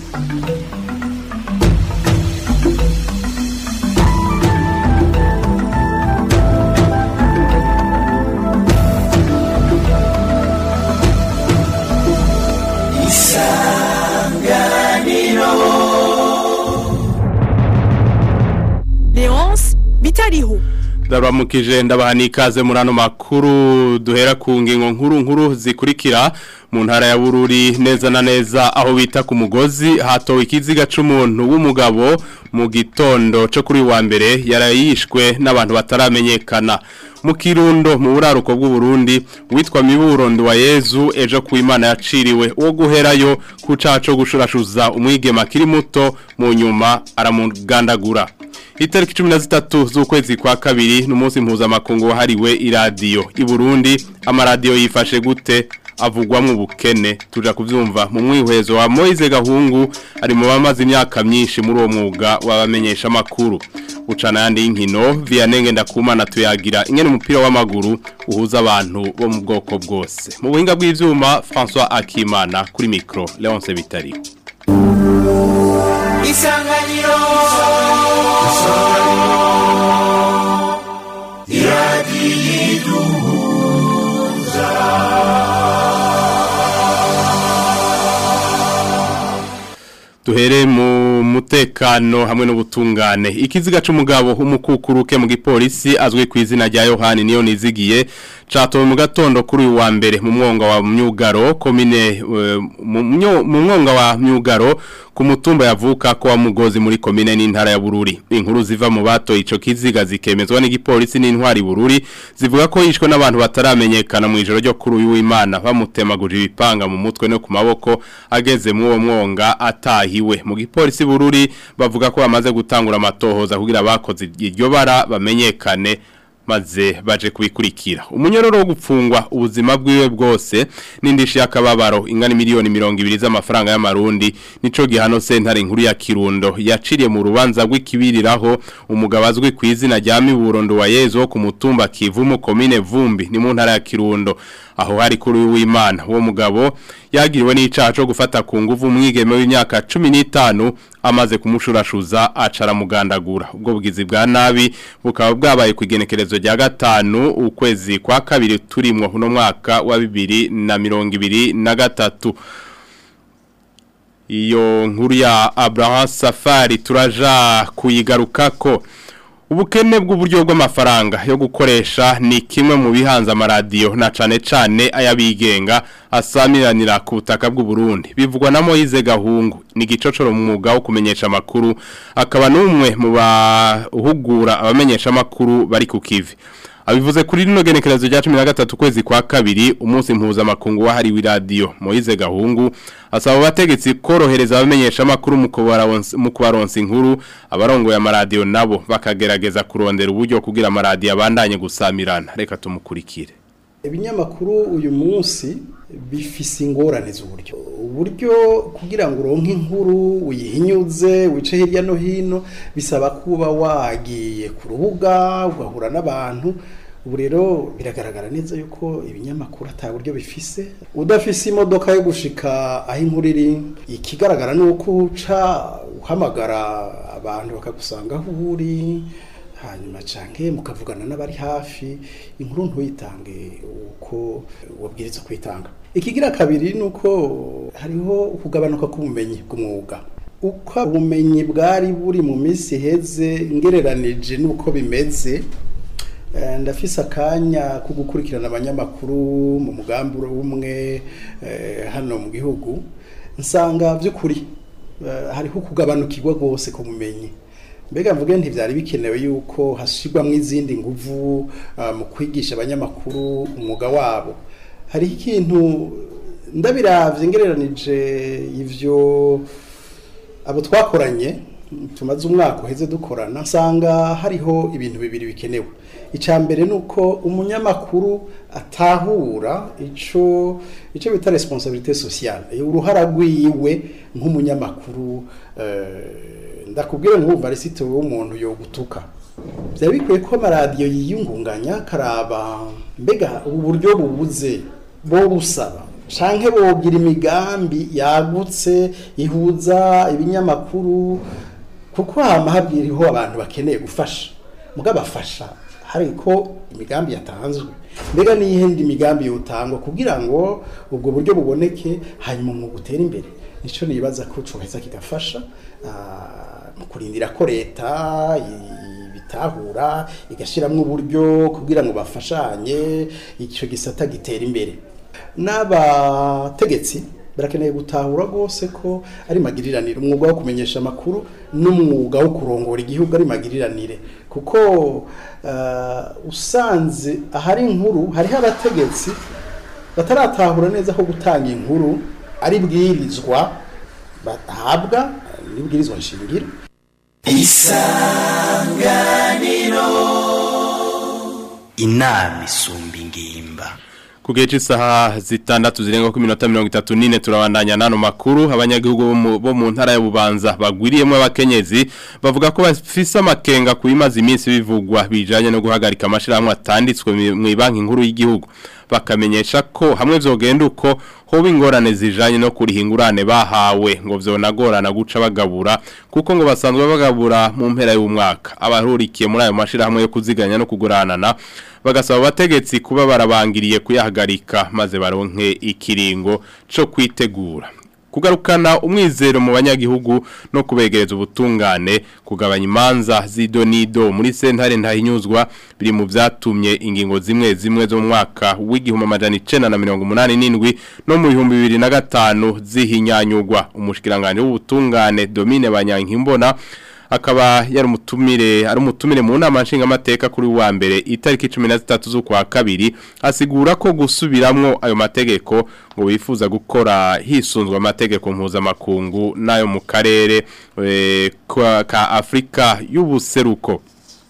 Leonce bitariho Ndaramukije ndabaha n'ikaze muri ano makuru duhera ku ngingo nkuru nkuru zikurikira mu ntara ya Bururi neza na neza aho bita ku mugozi hatowe ikiziga c'umuntu w'umugabo mu gitondo cyo kuri wa mbere yarayishwe n'abantu bataramenyekana mu kirundo mu buraruko bw'u Burundi witwa Miburondo wa Yezu ejo ku Imana yaciriwe uwo guherayo ku caco gushurashuza umwigema kiri muto mu nyuma aramugandagura Itariki cumi na zitatu z'ukwezi kwa kabiri n'umunsi mpuzamakungu wahariwe iradiyo i Burundi amaradiyo yifashe gute avugwamwo ubukene tuja kuvyumva mu mwihwezo wa Moise Gahungu ari mu bamaze imyaka myinshi muri uwo mwuga wabamenyesha amakuru ucana yandi y'inkino Vianenge ndakumana tuyagira ingene umupira w'amaguru uhuza abantu bo mu bwoko bwose mu buhinga bw'ivyuma François Akimana kuri micro Leonce Bitari Isanganiro Duhere mu mutekano hamwe n'ubutungane. Ikiziga c'umugabo umukukuruke mu gipolisi azwi ku izina rya Yohani niyo nizigiye catowe mu gatondo kuri uyu wa mbere mu mwonga wa Myugaro komine eh, mu myo- mu mwonga wa Myugaro ku mutumba yavuka ko wa mugozi muri komine n'intara ya Bururi. Inkuru ziva mu bato ico kiziga zikemezwa n'igipolisi n'intwari Bururi zivuga ko yishwe n'abantu bataramenyekana mu ijoro ryo kuri uyu w'Imana bamutemaguje ibipanga mu mutwe no ku maboko ageze mu uwo mwonga atahiwe mu gipolisi Bururi bavuga ko bamaze gutangura amatohoza kugira abakoze iryo bara bamenyekane maze baje kubikurikira umunyororo wo gupfungwa ubuzima bwiwe bwose n'indishi y'akababaro ingana miliyoni mirongo ibiri z'amafaranga y'amarundi nico gihano sentare nkuru ya Kirundo yaciriye mu rubanza rw'ikibiriraho umugabo azwi ku izina rya Miburondo wa Yezu wo ku mutumba Kivumu komine Vumbi ni mu ntara ya Kirundo aho hari kuri w'Imana uwo mugabo yagiriwe n'icaha cyo gufata ku nguvu umwigeme w'imyaka 15 amaze kumushurashuza acara mugandagura ubwo bugizi bwa nabi bukaba bwabaye ku igenekerezo rya gatanu ukwezi kwa kabiri turimwo uno mwaka wa bibiri na mirongo ibiri na gatatu iyo nkuru ya Abraham Safari turaja kuyigarukako ubukene bw'uburyo bw'amafaranga yo gukoresha ni kimwe mu bihanze amaradiyo na cane cane ayabigenga asamiranira ku butaka bw'u Burundi bivugwa na Moise Gahungu ni gicocoro mu mwuga wo kumenyesha amakuru akaba n'umwe mu bahugura abamenyesha amakuru bari ku kivi abivuze kuri rino genekerezo rya 13 kwezi kwa kabiri umunsi mpuzamakungu wahariwe radio Moise Gahungu asaba abategetsi korohereza abamenyesha amakuru mu kubaronsa mu kubaronsa inkuru abarongo ya radio nabo bakagerageza kurondera uburyo kugira amaradiyo abandanye gusamirana reka tumukurikire ibinyamakuru uyu munsi bifise ingorane z'uburyo uburyo kugira ngo uronke inkuru uyihinyuze wice hirya no hino bisaba kuba wagiye ku rubuga ugahura n'abantu ubu rero biragaragara neza yuko ibinyamakuru ata buryo bifise udafise imodoka yo gushika aho inkuru iri ikigaragara ni uko uca uhamagara abantu bakagusanga aho uri hanyuma canke mukavugana n'abari hafi inkuru ntuyitange uko wabwirizwa kwitanga ikigira kabiri nuko hariho ukugabanuka k'ubumenyi bw'umwuga uko ubumenyi bwari buri mu minsi iheze ngereranije n'uko bimeze eh, ndafise akanya ko gukurikirana abanyamakuru mu mugambi umwe eh, hano mu gihugu nsanga by'ukuri eh, hariho ukugabanukirwa rwose ku bumenyi mbega mvuge ntibyari bikenewe yuko hashyirwamo izindi nguvu ah, mu kwigisha abanyamakuru umwuga wabo hariho ikintu ndabiravye ngereranije ivyo abo twakoranye tumaze umwaka uheze dukorana nsanga hariho ibintu bibiri bikenewe icya mbere ni uko umunyamakuru atahura ico ico bita responsabilité sociale uruhara rwiwe nk'umunyamakuru eh, ndakubwira nkumva arisite w'umuntu yo gutuka byaba bikwiye ko amaradiyo yiyungunganya karaba mbega ubu buryo bubuze bo busaba canke bogira imigambi yagutse ihuza ibinyamakuru kuko hama habwiriho abantu bakeneye gufasha muga bafasha hariko imigambi yatanzwe mbega n'iyindi migambi yotangwa kugira ngo ubwo buryo buboneke hanyuma mu gutera imbere nico nibaza ko coheza kigafasha ah, mu kurindira ko leta i- bitahura igashiramwo uburyo kugira ngo bafashanye icyo gisata gitera imbere n'abategetsi barakeneye gutahura rwose ko ari magiriranire umwuga wo kumenyesha amakuru n'umwuga wo kurongora igihugu ari magiriranire kuko eh, usanze ahari inkuru hariho abategetsi bataratahura neza ko gutanga inkuru ari bwirizwa bahabwa n'ibwirizwa nshingiro inama isumba ingimba Kugeje isaha zitandatu zirenga ku minota 34 turabandanya nano makuru abanyagihugu bo mu- bo mu ntara ya Bubanza bagwiriyemo abakenyezi bavuga ko bafise amakenga kubimaza iminsi bivugwa bijanye no guhagarika amashirahamwe atanditswe mu banki nkuru y'igihugu bakamenyesha ko hamwe vyogenda uko hoba ingorane zijanye no kurihingurane bahawe ngo vyonagorana guca bagabura kuko ngo basanzwe bagabura mu mpera y'umwaka abahurikiye muri ayo mashirahamwe yo kuziganya no kuguranana bagasaba abategetsi kuba barabangiriye kuyahagarika maze baronke ikiringo co kwitegura kugarukana umwizero mu banyagihugu no kubegereza ubutungane kugabanya imanza z'idonido muri sentare ntahinyuzwa biri mu vyatumye ingingo zimwe zimwe zo mu mwaka w'igihumbi amajana icenda na mirongo umunani n'indwi no mu bihumbi bibiri na gatanu zihinyanyugwa umushikiranganje w'ubutungane Domine Banyankimbona akaba yari umutumire ari umutumire mu nama nshingamateka kuri wa mbere itariki 13 z'ukwa kabiri asigura ko gusubiramwo ayo mategeko ngo bifuza gukora hisunzwe amategeko mpuzamakungu n'ayo mu karere eh, ka ka Afrika y'ubuseruko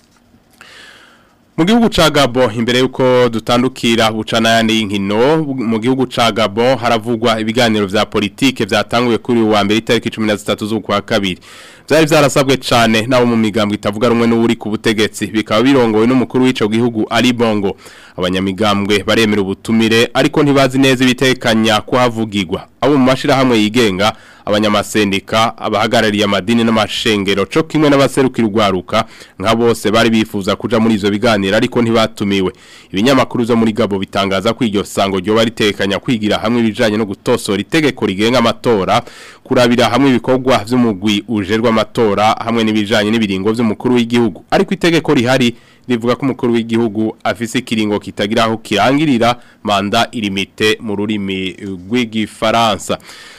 mu gihugu ca Gabon imbere yuko dutandukira bucana yandi y'inkino mu gihugu ca Gabon haravugwa ibiganiro vya politike vyatanguye kuri uyu wa mbere itariki 13 z'ukwa kabiri vyari vyarasabwe cane nabo mu migambwe itavuga rumwe n'uri ku butegetsi bikaba birongowe n'umukuru w'ico gihugu Ali Bongo abanyamigambwe baremera ubutumire ariko ntibazi neza ibitekanya ko havugirwa abo mu mashirahamwe yigenga abanyamasendika abahagarariye amadini n'amashengero co kimwe n'abaserukira urwaruka nka bose bari bifuza kuja muri ivyo biganiro ariko ntibatumiwe ibinyamakuru zo muri Gabo bitangaza ko iryo sango ryo baritekanya kwigira hamwe ibijanye no gutosora itegeko rigenga amatora kurabira hamwe ibikorwa vy'umugwi ujerwa amatora hamwe n'ibijanye n'ibiringo vy'umukuru w'igihugu ariko itegeko rihari rivuga ko umukuru w'igihugu afise ikiringo kitagira aho kirangirira manda irimite mu rurimi rw'igifaransa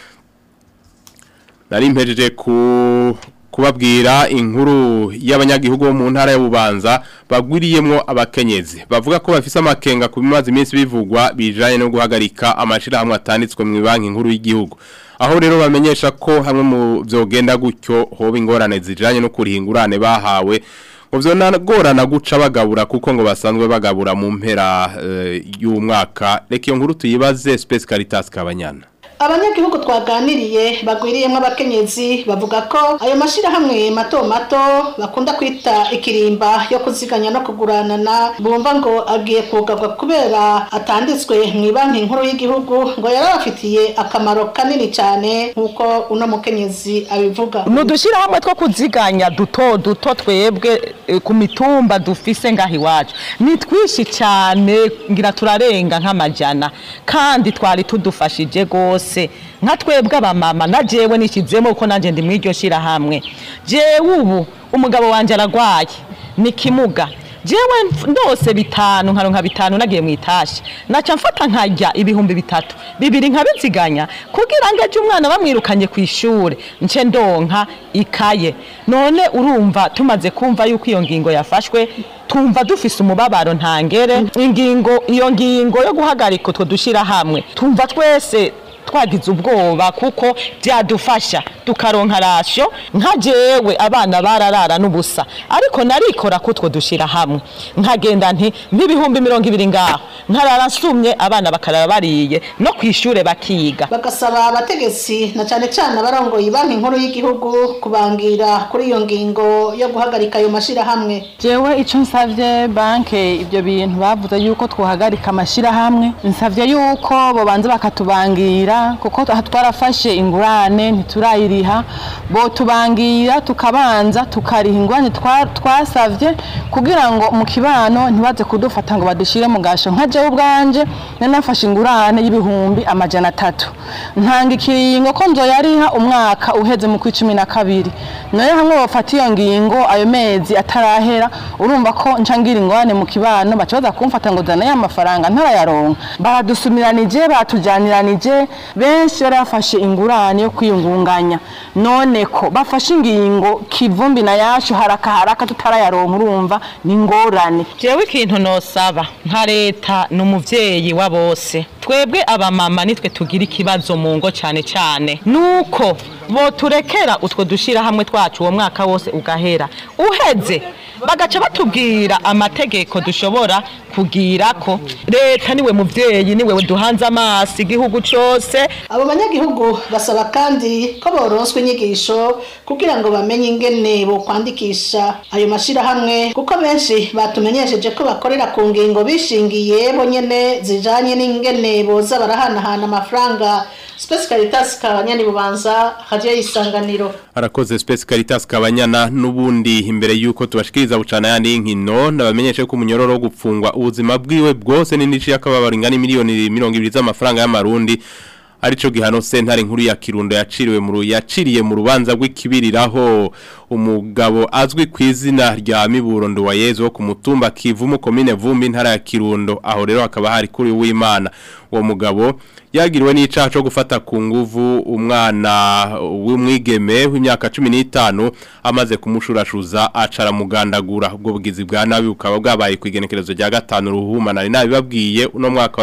nari mpejeje ku kubabwira inkuru y'abanyagihugu bo mu ntara y'ububanza bagwiriyemwo abakenyezi bavuga ko bafise amakenga ku bimaze iminsi bivugwa bijanye no guhagarika amashirahamwe atanditswe mu banki nkuru y'igihugu aho rero bamenyesha ko hamwe mu vyogenda gutyo hoba ingorane zijanye no kurihingurane bahawe ngo vyonagorana guca bagabura kuko ngo basanzwe bagabura mu mpera eh, y'umwaka reka iyo nkuru tuyibaze Space Caritas Kabanyana abanyagihugu twaganiriye bagwiriyemo abakenyezi bavuga ko ayo mashirahamwe mato mato bakunda kwita ikirimba yo kuziganya no kuguranana bumva ngo agiye kugarwa kubera atanditswe mu banki nkuru y'igihugu ngo yarabafitiye akamaro kanini cyane nk'uko uno mukenyezi abivuga ni udushyirahamwe two kuziganya duto duto twebwe eh, ku mitumba dufise ngaho iwacu ni twinshi cyane ngira turarenga nk'amajana kandi twari tudufashije rwose nka twebwe abamama na jewe nishyizemo kuko nanjye ndi muri iryo shyirahamwe jewe ubu umugabo wanjye aragwaye ni kimuga jewe ndose bitanu nkaronka bitanu nagiye mu itashi naca mfata nkarya ibihumbi bitatu bibiri nkabiziganya kugira ngo ejo umwana bamwirukanye ku ishure nce ndonka ikaye none urumva tumaze kumva yuko iyo ngingo yafashwe tumva dufise umubabaro ntangere ingingo iyo ngingo yo guhagarika utwo dushyira hamwe tumva twese twagize ubwoba kuko byadufasha tukaronka rasyo nka jewe abana bararara n'ubusa ariko narikora kutwo dushira hamwe nkagenda nti nk'ibihumbi mirongo ibiri ngaho nkarara nsumye abana bakarara bariye no ku ishure bakiga bagasaba abategetsi na cyane cyane abarongoye banki nkuru y'igihugu kubangira kuri iyo ngingo yo guhagarika ayo mashirahamwe jewe icyo nsabye banke ibyo bintu bavuze yuko twahagarika amashyirahamwe nsabye yuko bobanza bakatubangira kuko aha twarafashe ingurane ntiturayiriha bo tubangira tukabanza tukariha ingurane twa- twasavye kugira ngo mu kibano ntibaze kudufata ngo badushyire mu gasho nka jewe ubwanje nari nafashe ingurane y'ibihumbi amajana atatu ntanga ikiringo ko nzoyariha umwaka uheze mu kw'icumi na kabiri nayo hamwe bafata iyo ngingo ayo mezi atarahera urumva ko nca ngira ingorane mu kibano baca baza kumfata ngo zana ya mafaranga ntarayaronka baradusumiranije batujaniranije benshi bari bafashe ingurane yo kwiyungunganya none ko bafashe ingingo kivumbi na yacu haraka haraka tutarayaronka urumva ni ingorane jewe ikintu nosaba nka leta ni umuvyeyi wa bose twebwe abamama nitwe tugira ikibazo mu ngo cyane cyane nuko boturekera utwo dushira hamwe twacu uwo mwaka wose ugahera uheze bagaca batubwira amategeko dushobora kugira ko leta niwe muvyeyi niwe duhanze amaso igihugu cose abo banyagihugu basaba kandi ko boronswa inyigisho kugira ngo bamenye ingene bokwandikisha ayo mashirahamwe kuko benshi batumenyesheje ko bakorera ku ngingo bishingiye bo nyene zijanye n'ingene boza barahanahana amafaranga Space Caritas kabanyani bubanza radio y'isanganiro Arakoze Space Caritas kabanyana nubundi imbere yuko tubashikiriza bucana yandi inkino nabamenyeshe ko umunyororo wo gupfungwa ubuzima bwiwe bwose n'indici yakababara ingana miliyoni 200 z'amafaranga y'amarundi arico gihano sentare nkuru ya Kirundo yaciriwe mu ru- yaciriye mu rubanza rw'ikibiriraho umugabo azwi ku izina rya Miburondo wa Yezu wo ku mutumba Kivumu komine Vumbi ntara ya Kirundo aho rero hakaba hari kuri w'Imana uwo mugabo yagiriwe n'icaha cyo gufata ku nguvu umwana w'umwigeme w'imyaka 15 amaze kumushurashuza acara mugandagura ubwo bugizi bwa nabi bukaba bwabaye ku igenekerezo rya gatanu ruhuma nari nabibabwiye uno mwaka wa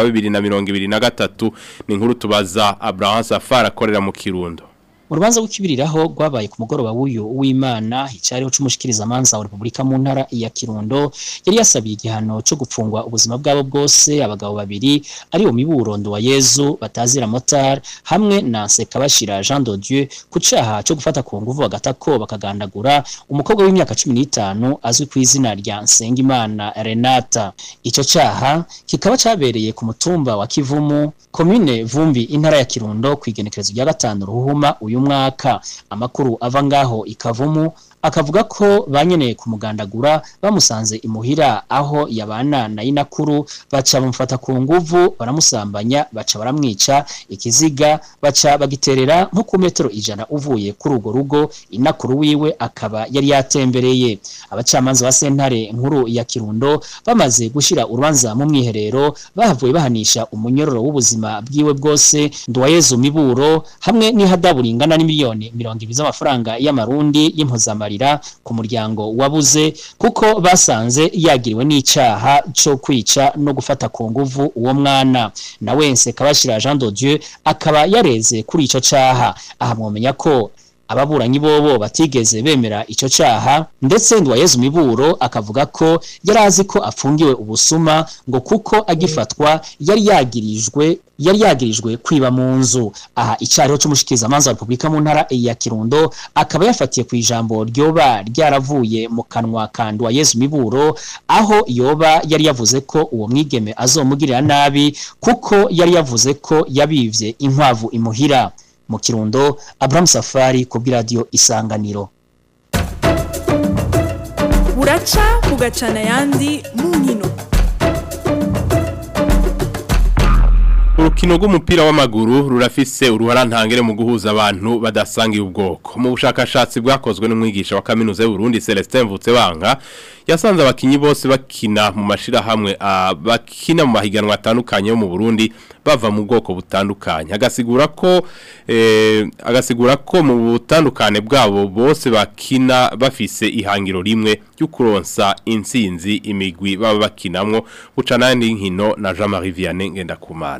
2023 ni inkuru tubaza Abraham Safari akorera mu Kirundo mu rubanza rw'ikibiriraho rwabaye ku mugoroba w'uyu w'imana hicariho c'umushikirizamanza wa repubulika mu ntara ya kirundo yari yasabiye igihano cyo gupfungwa ubuzima bwabo bwose abagabo babiri ari wo miburondo wa yezu batazira motar hamwe na nsekabashira jean de dieu ku caha cyo gufata ku nguvu bagatako bakagandagura umukobwa w'imyaka cumi n'itanu azwi ku izina rya nsengimana renata ico caha kikaba cabereye ku mutumba wa kivumu komine vumbi intara ya kirundo ku igenekerezo rya gatanu ruhuma uyu mwaka amakuru ava ngaho ikavumu akavuga ko banyeneye kumugandagura bamusanze imuhira aho yabana na inakuru baca bamufata ku nguvu baramusambanya baca baramwica ikiziga baca bagiterera nko ku metero ijana uvuye kuri urwo rugo inakuru wiwe akaba yari yatembereye abacamanza ba sentare nkuru ya kirundo bamaze gushira urubanza mu mwiherero bahavuye bahanisha umunyororo w'ubuzima bwiwe bwose nduwayezu miburo hamwe n'ihadabu ringana n'imiliyoni mirongo ibiri z'amafaranga y'amarundi y'impuzamarira ku muryango wabuze kuko basanze yagiriwe n'icaha cyo kwica no gufata ku nguvu uwo mwana na wense kabashira Jean de Dieu akaba yareze kuri ico caha aha mwomenya ko ababuranyi bobo batigeze bemera ico caha ndetse Ndwayezu Miburo akavuga ko yari azi ko afungiwe ubusuma ngo kuko agifatwa yari yagirijwe yari yagirijwe kwiba mu nzu aha icariho c'umushikiriza amanza wa Republika mu ntara ya Kirundo akaba yafatiye ku ijambo ryoba ryaravuye mu kanwa ka Ndwayezu Miburo aho yoba yari yavuze ko uwo mwigeme azomugirira nabi kuko yari yavuze ko yabivye inkwavu imuhira mu kirundo Abraham Safari ku bw'iradiyo isanganiro buraca bugacana ayandi mu nkino Urukino rw'umupira w'amaguru rurafise uruhara ntangere mu guhuza abantu badasangiye ubwoko. Mu bushakashatsi bwakozwe n'umwigisha wa kaminuza y'u Burundi Celestin Mvutsebanga yasanze abakinyi bose bakina mu mashira hamwe bakina mu mahiganwa atandukanye yo mu Burundi bava mu bwoko butandukanye. Agasigura ko eh, agasigura ko mu butandukane bwabo bose bakina bafise ihangiro rimwe ry'ukuronsa intsinzi imigwi baba bakinamwo bucana nkino na Jean-Marie Vianney Ngendakumana.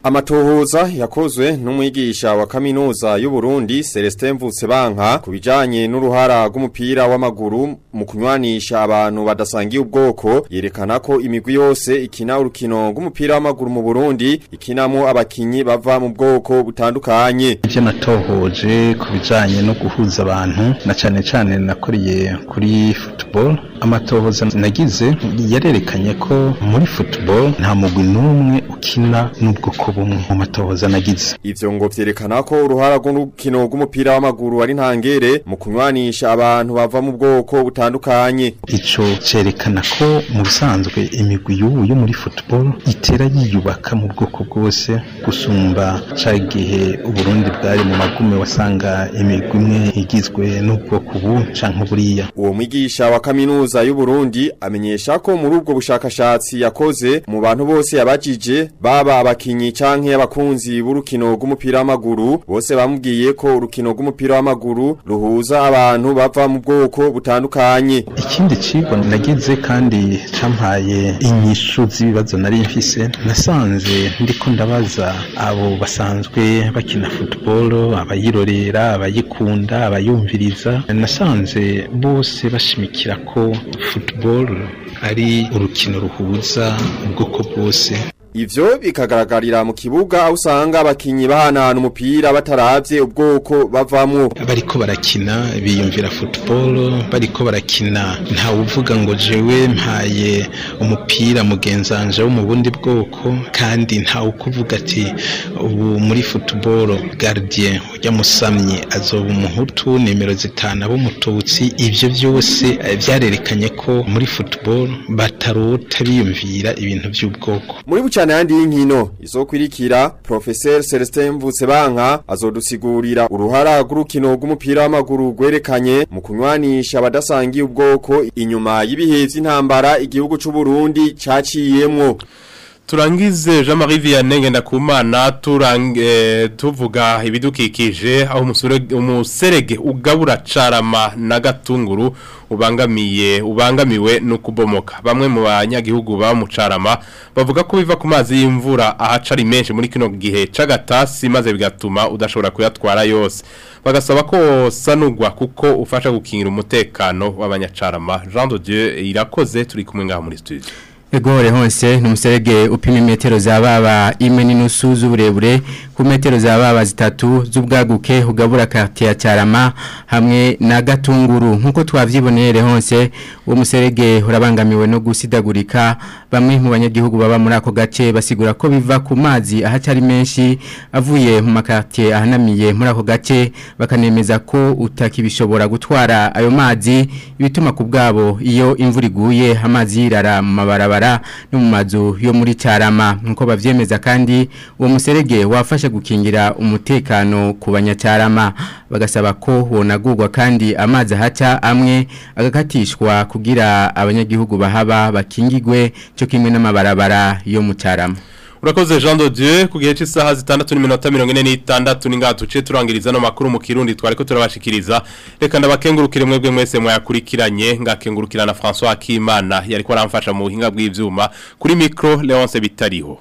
Amatohoza yakozwe n'umwigisha wa kaminuza y'u Burundi Celestin Mvutsebanka kubijanye n'uruhara rw'umupira w'amaguru mu kunywanisha abantu badasangiye ubwoko yerekana ko imigwi yose ikina urukino rw'umupira w'amaguru mu Burundi ikinamo abakinyi bava mu bwoko butandukanye ivyo natohoje kubijanye no guhuza abantu na cane cane nakoriye kuri football amatohoza nagize yarerekanye ko muri football nta mugwi n'umwe ukina n'ubwoko bumwe mu matohoza nagize ivyo ngo vyerekana ko uruhara rw'urukino rw'umupira w'amaguru ari ntangere mu kunywanisha abantu bava mu bwoko butandukanye ico cerekana ko mu bisanzwe imigwi y'ubu yo muri football itera yiyubaka mu bwoko bwose gusumba ca gihe uburundi bwari mu magume wasanga imigwi imwe igizwe n'ubwoko ubu canke buriya uwo mwigisha wa kaminuza y'u Burundi amenyesha ko muri ubwo bushakashatsi yakoze mu bantu bose yabajije baba abakinyi canke abakunzi b'urukino rw'umupira w'amaguru bose bamubwiye ko urukino rw'umupira w'amaguru ruhuza abantu bava mu bwoko butandukanye ikindi cigwa nagize kandi campaye inyishu z'ibibazo nari mfise nasanze ndiko ndabaza abo basanzwe bakina football abayirorera abayikunda abayumviriza nasanze bose bashimikira ko football ari urukino ruhuza ubwoko bwose Ivyo bikagaragarira mu kibuga aho usanga abakinyi bahanahana umupira bataravye ubwoko bavamwo. bariko barakina biyumvira football bariko barakina nta uvuga ngo jewe mpaye umupira mugenzanje wo mu bundi bwoko kandi nta ukuvuga ati ubu muri football gardien ujya musamye azoba umuhutu nimero zitanu ab'umututsi ivyo byose eh, vyarerekanye ko muri football batarota biyumvira ibintu by'ubwoko Muri bucane yandi y'inkino izokwirikira Professor Celestin Mvutsebanka azodusigurira uruhara rw'urukino rw'umupira w'amaguru rwerekanye mu kunywanisha abadasangiye ubwoko inyuma y'ibihe vy'intambara igihugu c'u Burundi caciyemwo. Turangize Jean-Marie Vianney Ngendakumana turange tuvuga ibidukikije aho umusure- umuserege ugabura carama na gatunguru ubangamiye ubangamiwe no kubomoka bamwe mu banyagihugu ba mu carama bavuga ko biva ku mazi y'imvura ahaca ari menshi muri kino gihe c'agatasi maze bigatuma udashobora kuyatwara yose bagasaba ko sanugwa kuko ufasha gukingira umutekano w'abanyacarama Jean de Dieu irakoze turi kumwe ngaho muri studio Egore hose ni umuserege upima metero za baba imwe n'inusu z'uburebure ku metero za baba zitatu z'ubwaguke ugabura quartier ya Cyarama hamwe na Gatunguru nkuko twavyibonere hose uwo muserege urabangamiwe no gusidagurika bamwe mu banyagihugu baba muri ako gace basigura ko biva ku mazi ahacari menshi avuye mu makartier ahanamiye muri ako gace bakanemeza ko utakibishobora gutwara ayo mazi ibituma ku bwabo iyo imvura iguye amazi yirara mu mabarabara no mu mazu yo muri Cyarama nkuko bavyemeza kandi uwo muserege wafasha gukingira umutekano ku banyacyarama bagasaba ko wonagurwa kandi amazi ahaca amwe agakatishwa kugira abanyagihugu bahaba bakingigwe cyo kimwe n'amabarabara yo mu Cyarama Urakoze Jean de Dieu ku gihe cy'isaha zitandatu n'iminota mirongo ine n'itandatu ni ngaha tuce turangiriza no makuru mu kirundi twari ko turabashikiriza reka ndabakengurukire mwebwe mwese mwayakurikiranye ngakengurukira na François Akimana yari ko aramfasha mu buhinga bw'ivyuma kuri micro Leonce Bitariho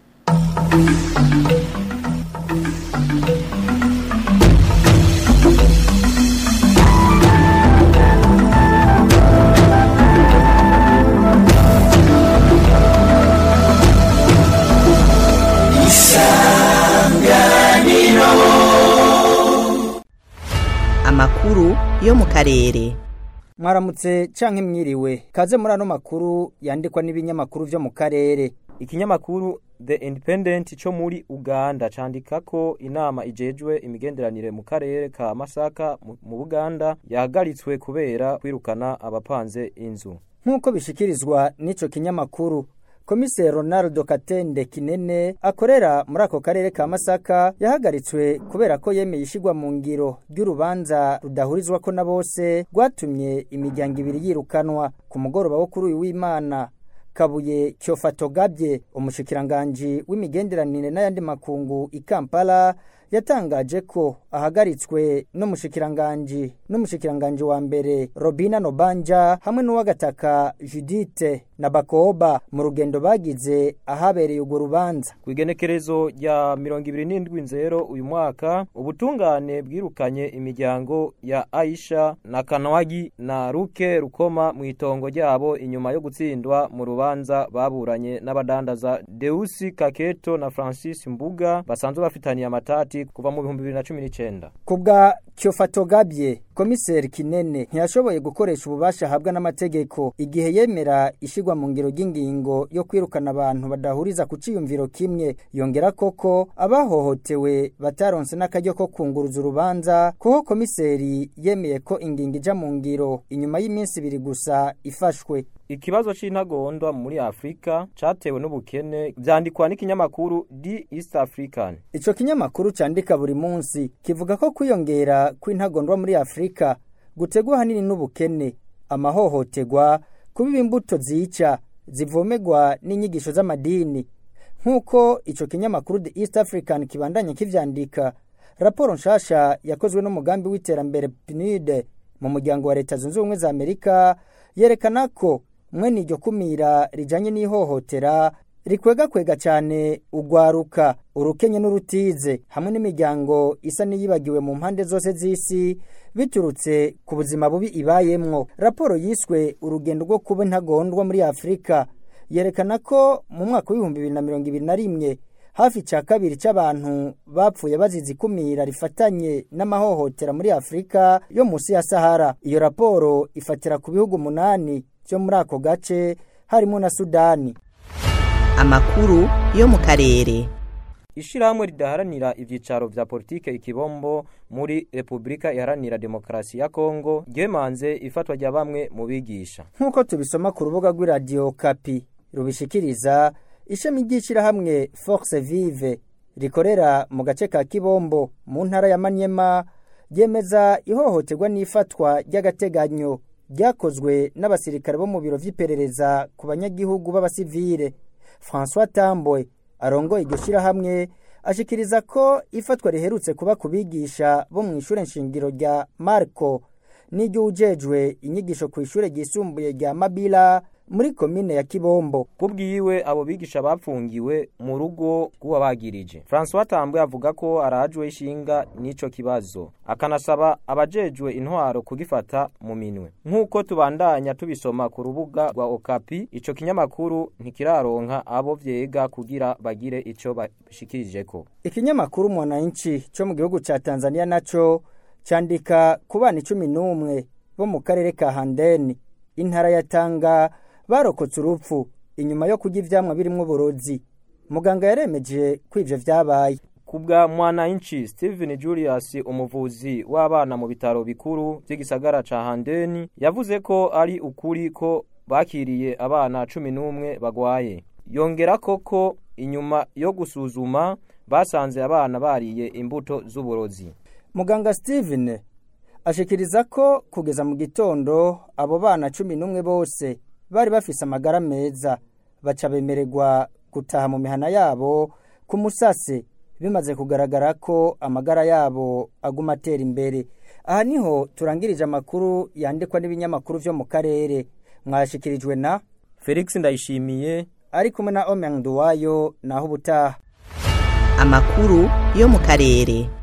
amakuru yo mu karere mwaramutse canke mwiriwe kaze muri ano makuru yandikwa n'ibinyamakuru vyo mu karere ikinyamakuru The Independent cyo muri Uganda candika ko inama ijejwe imigenderanire mu karere ka Masaka mu mu Buganda yahagaritswe kubera kwirukana abapanze inzu nk'uko bishikirizwa n'ico kinyamakuru komiseri ronaldo katende kinene akorera muri ako karere ka masaka yahagaritswe kubera ko yemeye ishigwa mu ngiro ry'urubanza rudahurizwa ko na bose rwatumye imiryango ibiri yirukanwa ku mugoroba wo kuri uyu w'imana kabuye cyofatogabye umushikiranganji w'imigenderanire n'ayandi makungu i kampala yatangaje ko ahagaritswe n'umushikiranganji n'umushikiranganji wa mbere Robina Nobanja hamwe n'uwagataka Judith na Bakoba mu rugendo bagize ahabereye urwo rubanza Kwigenekerezo rya 27 nzero uyu mwaka ubutungane bwirukanye imiryango ya Aisha na Kanwagi na Ruke Rukoma mu itongo ryabo inyuma yo gutsindwa mu rubanza baburanye n'abadandaza Deusi Kaketo na Francis Mbuga basanzwe bafitaniye amatati kuva mu 2019 kubwa Cyofatogabye komiseri Kinene ntiyashoboye gukoresha ububasha ahabwa n'amategeko igihe yemera ishigwa mu ngiro ry'ingingo yo kwirukana abantu badahuriza ku ciyumviro kimwe yongera koko abahohotewe bataronse n'akaryo ko kunguruza urubanza kuko komiseri yemeye ko ingingo ija mu ngiro inyuma y'iminsi ibiri gusa ifashwe Ikibazo c'intagondwa muri Afrika catewe n'ubukene vyandikwa n'ikinyamakuru The East African. Ico kinyamakuru candika buri munsi kivuga ko kwiyongera kw'intagondwa muri Afrika gutegwa hanini n'ubukene, amahohotegwa, kubiba imbuto zica, zivomegwa n'inyigisho z'amadini. Nkuko ico kinyamakuru The East African kibandanya kivyandika, raporo nshasha yakozwe n'umugambi w'iterambere PNUD mu muryango wa leta zunze ubumwe za Amerika yerekana ko mwene iryo kumira rijanye n'ihohotera rikwega kwega cyane ugwaruka urukenye n'urutize hamwe n'imiryango isa niyibagiwe mu mpande zose z'isi biturutse ku buzima bubi ibayemwo raporo yiswe urugendo rwo kuba intagondwa muri Afrika yerekana ko mu mwaka w'ibihumbi bibiri na mirongo ibiri na rimwe hafi cya kabiri cy'abantu bapfuye bazize ikumira rifatanye n'amahohotera muri Afrika yo munsi ya Sahara iyo raporo ifatira ku bihugu umunani byo muri ako gace harimo na Sudani amakuru yo mu karere Ishirahamwe ridaharanira ivyicaro vya politike ikibombo muri Republika Iharanira Demokarasi ya Kongo ryemanze ifatwa rya bamwe mu bigisha. Nkuko tubisoma ku rubuga rw'iradio Kapi rubishikiriza ishami ry'ishirahamwe Force Vive rikorera mu gace ka Kibombo mu ntara ya Manyema ryemeza ihohoterwa n'ifatwa ry'agateganyo ryakozwe n'abasirikare bo mu biro vy'iperereza ku banyagihugu b'abasivile François Tambwe arongoye iryo shirahamwe ashikiriza ko ifatwa riherutse kuba kubigisha bo mu ishure nshingiro rya Marco n'iryo ujejwe inyigisho ku ishure ryisumbuye rya Mabila muri komine ya Kibombo kubwiwe abo bigisha bapfungiwe mu rugo rw'abagirije François Tambwe avuga ko arajwe ishinga n'ico kibazo akanasaba abajejwe intwaro kugifata mu minwe nk'uko tubandanya tubisoma ku rubuga rwa Okapi ico kinyamakuru ntikiraronka abo vyega kugira bagire ico bashikirijeko ikinyamakuru Mwananchi cyo mu gihugu ca Tanzania naco candika ku bana 11 bo mu karere ka Handeni intara ya Tanga barokotse urupfu inyuma yo kurya ivyamwa birimwo uburozi muganga yaremeje ko ivyo vyabaye kubwa mwananchi Steven Julius umuvuzi w'abana mu bitaro bikuru by'igisagara ca Handeni yavuze ko ari ukuri ko bakiriye abana 11 bagwaye yongera koko inyuma yo gusuzuma basanze abana bariye imbuto z'uburozi muganga Steven ashikiriza ko kugeza mu gitondo abo bana 11 bose bari bafise amagara meza baca bemererwa gutaha mu mihana yabo ku musase bimaze kugaragara ko amagara yabo aguma atera imbere aha niho turangirije amakuru yandikwa n'ibinyamakuru vyo mu karere mwashikirijwe na Felix Ndayishimiye ari kumwe na Omeng Duwayo naho ubutaha amakuru yo mu karere